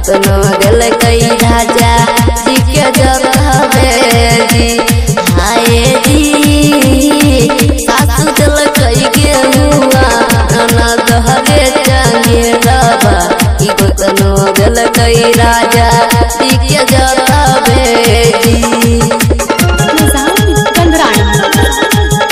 कतनो दिल कई राजा जी के जतावे जी हाय जी सासु दिल कई गेहुआ ननद हरे चंगेरबा ई कतनो दिल कई राजा जी के जतावे जी निजाम गंधरानी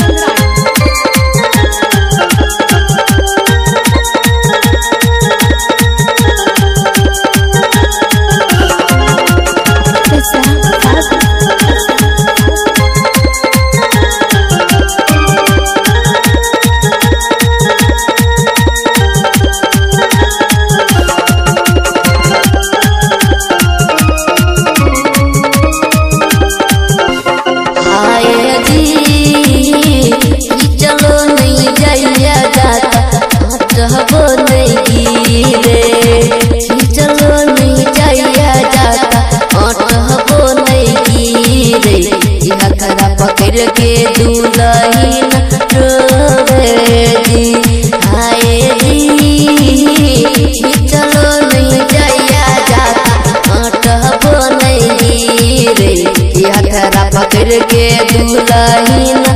आए जी चलो नहीं जाइया जाता हटबो नहीं गिरे चलो नहीं जाइया जाता हटबो नहीं गिरे यह खरा पकड़ के दुलहीन रोवे जी आए जी चलो नहीं जाइया जाता हटबो नहीं गिरे यह खरा पकड़ के दुलहीन